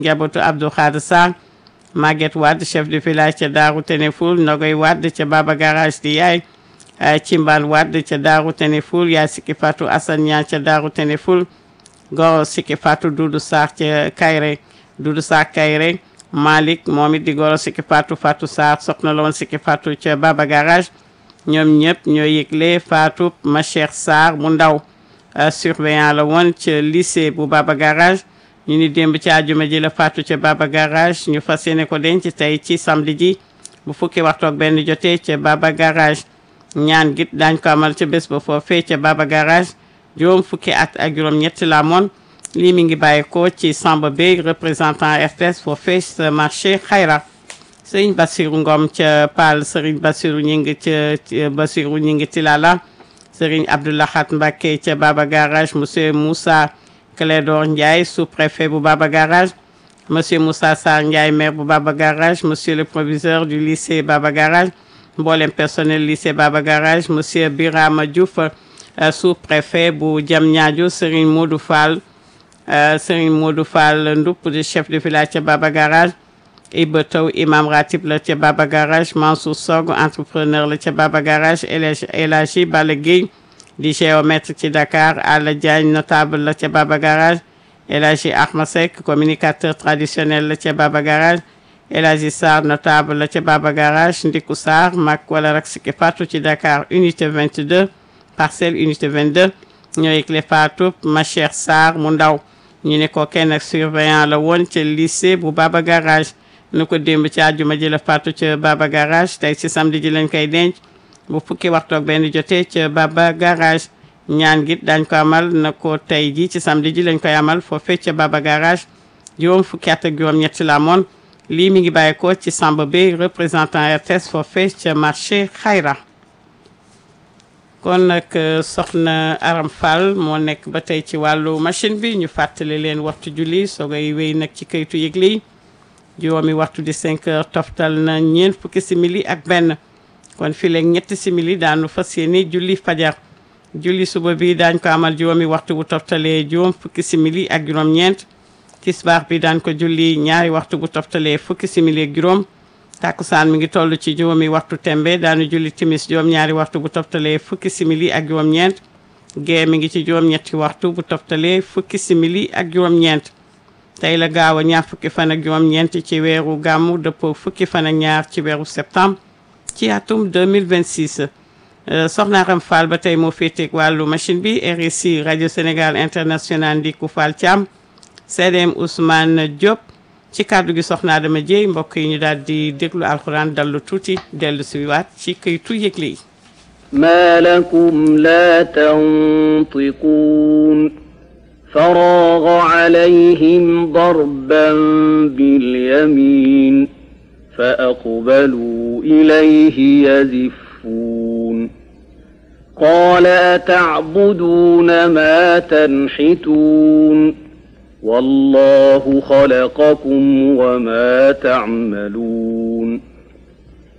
njabootu Abdou Khadre Sarr Maguette Wade chef de village ca Daaru Teneful Nogoy Wade ca Baba Garage di yaay Cimbal Wade ca Daaru Teneful yaay Sikki Fatou Assane Niang ca Daaru Teneful goro Sikki Fatou Doudou Sarr ca Kayre Doudou Sarr Kayre Malick moom it di goro Sikki Fatou Fatou Sarr soxna la woon Sikki Fatou ca Baba Garage ñoom ñëpp ñoo yëgle Fatou ma Cheikh Sarr mu ndaw surveillant la woon ca lycée bu Baba Garage ñu ni démb ci àjjuma ji la Fatou ca Baba Garage ñu fas yéene ko denc tey ci samedi ji bu fukki waxtu ak benn jotee ca Baba Garage ñaan git daañ ko amal ca bés ba foofee ca Baba Garage juróom fukki at ak juróom ñetti la moon lii mi ngi bàyyi ko ci Samba Bey représentant RTS foofee sa marché Xayra Sëriñ Bassirou Ngom ca Paal Sëriñ Bassirou ñi ngi ca Bassirou ñi ngi Tilala Sëriñ Abdoulahat Mbacké ca Baba Garage monsieur Moussa Clédor Ndiaye sous-préfet bu Baba Garage monsieur Moussa Sarr Ndiaye maire bu Baba Garage monsieur le proviseur du lycée Baba Garage mboolem personnel lycée Baba Garage monsieur Birama Diouf sous-préfet bu Diamniadio Serigne Modou Fall Serigne Modou Fall Ndoup di chef de village ca Baba Garage Iba Taw imam ratib la ca Baba Garage Mansour Sog entrepreneur la ca Baba Garage El Hadji Balla Gueye di géomètre ci Dakar Alla Diagne notable la ca Baba Garage El Hadji Ahmed Seck communicateur traditionnel la ca Baba Garage El Hadji Sarr notable la ca Baba Garage Ndiku Sarr mag wala rak Sikki Fatou ci Dakar unité 22 parcelle unité 22 ñoo yëgle Fatou ma Cheikh Sarr mu ndaw ñu ne ko kenn ak surveillant la woon ca lycée bu Baba Garage nu ko démb ci àjjuma ji la Fatou ca Baba Garage tey ci samedi ji lañ koy denc bu fukki waxtu ak benn jotee ca Baba Garage ñaan git dañ ko amal na ko tey ji ci samedi ji lañ koy amal foofee ca Baba Garage juróom fukki at ak juróom ñetti la moon lii mi ngi bàyyi ko ci Samba Bey représentant RTS foofee ca marché Xayra kon nag soxna Aram Fall moo nekk ba tey ci wàllu machine bi ñu fàttali leen waxtu julli soogay wéy nag ci kayitu yëgle yi juróomi waxtu di 5 heures toftal na ñeent fukki simili ak benn kon fii léegi ñetti simili daanu fas yéene julli fajar julli suba bi daañ ko amal juróomi waxtu bu toftalee juróom fukki simili ak juróom-ñeent tisbaar bi daañ ko julli ñaari waxtu bu toftalee fukki simili ak juróom takkusaan mi ngi toll ci juróomi waxtu tembe daanu julli timis juróom ñaari waxtu bu toftalee fukki simili ak juróom-ñeent gee mi ngi ci juróom-ñetti waxtu bu toftalee fukki simili ak juróom-ñeent tey la gaaw a ñaar fukki fan ak juróom-ñeent ci weeru gàmmu dëppoo fukki fan ak ñaar ci weeru septembre ci atum 2026 soxna Aram Fall ba tey moo féeteeg wàllu machine bi RSI rajo Sénégal international Ndiku Fall Thiam CDM Ousmane Diop ci kàddu gi soxna Adama Dieye mbokk yi ñu daal di déglu alxuraan dallu tuuti dellu si waat ci këytu yëgle yi ما لكم لا تنطقون فراغ عليهم ضربا باليمين فأقبلوا إليه يزفون قال أتعبدون ما تنحتون والله خلقكم وما تعملون